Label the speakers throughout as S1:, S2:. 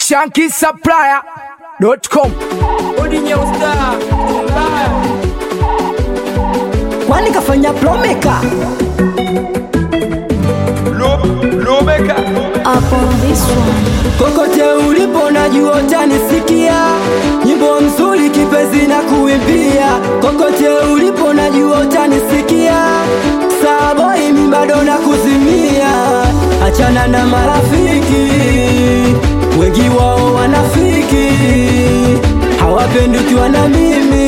S1: shankisupplier.com
S2: kwani kafanya plomeka
S3: Upon this one,
S2: kokote ulipo najua utanisikia nyimbo mzuri kipenzi na kuimbia kokote ulipo najua utanisikia saboi mi bado na kuzimia achana na marafiki wengi wao wanafiki hawapendi ukiwa na mimi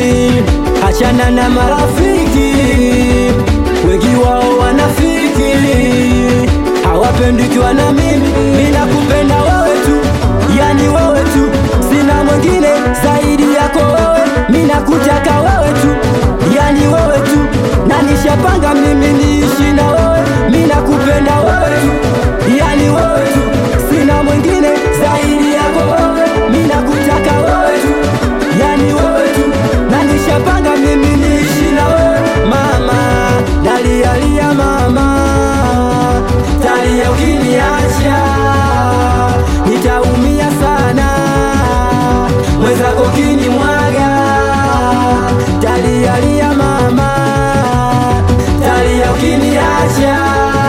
S2: achana na marafiki wengi wao wanafiki hawapendi ukiwa na mimi mina kupenda wewe tu yani wewe tu sina mwingine zaidi yako wewe mina kutaka wewe tu yani wewe tu na nishapanga mimi niishi na wewe mina kupenda wewe tu yani wewe tu sina mwingine zaidi yako wewe mina kutaka wewe tu yani wewe tu na nishapanga mimi niishi na wewe mama dalialia mama talia ukiniacha nitaumia sana mwenzako kinimwaga talialia mama talia ukiniacha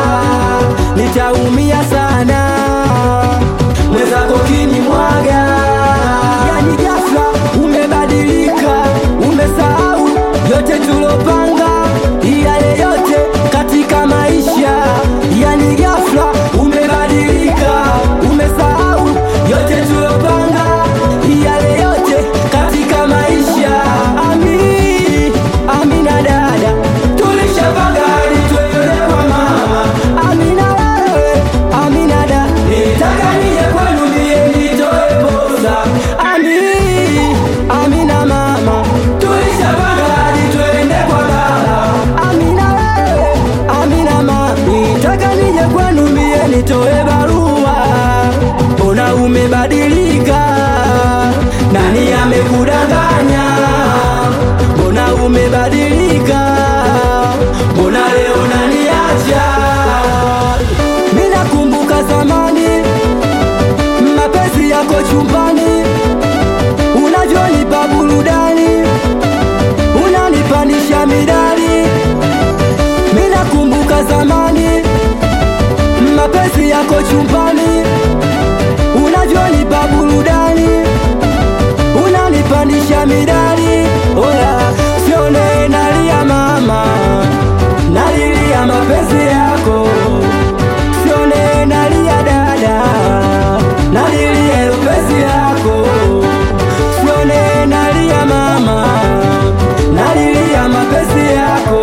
S2: nitaumia sana mwenzako kinimwaga yani ghafla umebadilika umesahau yote tulopanga yale yote katika maisha yani ghafla umebadilika umesahau yote tulopanga yale yote katika maisha ami amina dada tulishapanga hadi twende kwa mama amina wewe amina dada nitaka nije kwenu mie nitoe posa ami amina mama tulishapanga hadi twende kwa baba amina wewe amina mama nitaka nije kwenu mie nitoe barua mbona umebadilika nani amekudanganya mbona umebadilika mbona leo naniacha minakumbuka zamani mapenzi yako chumbani unavyonipa burudani unanipandisha midali minakumbuka zamani mapenzi yako chumbani unavyonipa burudani unanipandisha midali oya sione nalia mama nalilia mapenzi yako sione nalia dada nalilia mapenzi yako sione nalia mama nalilia mapenzi yako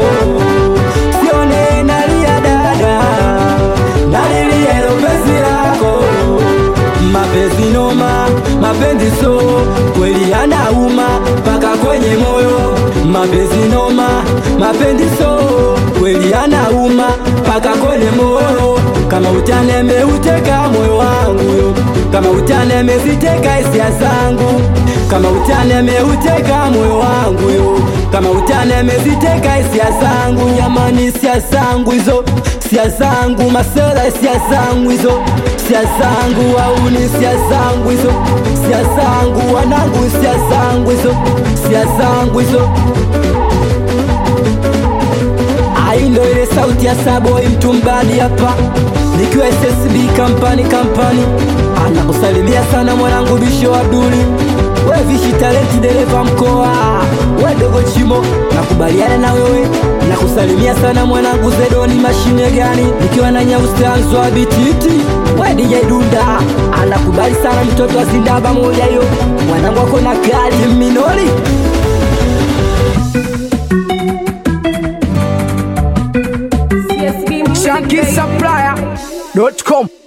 S2: sione nalia dada nalilia mapenzi yako mapenzi noma mapenzi so kweli anauma mpaka kwenye moyo mapenzi noma mapenzi so kweli anauma mpaka kwenye moyo kama utani ameuteka moyo wangu kama utani ameziteka hisia zangu kama utani ameuteka moyo wangu yo kama utani ameziteka hisia zangu jamani hisia zangu hizo hisia zangu masela hisia zangu hizo hisia zangu au ni hisia zangu hizo hisia zangu wanangu hisia zangu hizo hisia zangu hizo Ai ndo ile sauti ya Saboi mtu mbali hapa nikiwa SSB kampani kampani anakusalimia sana mwanangu Bisho Abduli we Vishi talenti dereva mkoa we dogo Chimo nakubaliana na wewe nakusalimia sana mwanangu Zedoni mashine gani nikiwa na nyaustanzwa bititi we DJ Dunda anakubali sana mtoto wa Zindaba moja hiyo mwanangu ako na kali minori
S3: CSB Music, baby.
S1: shankisupplier.com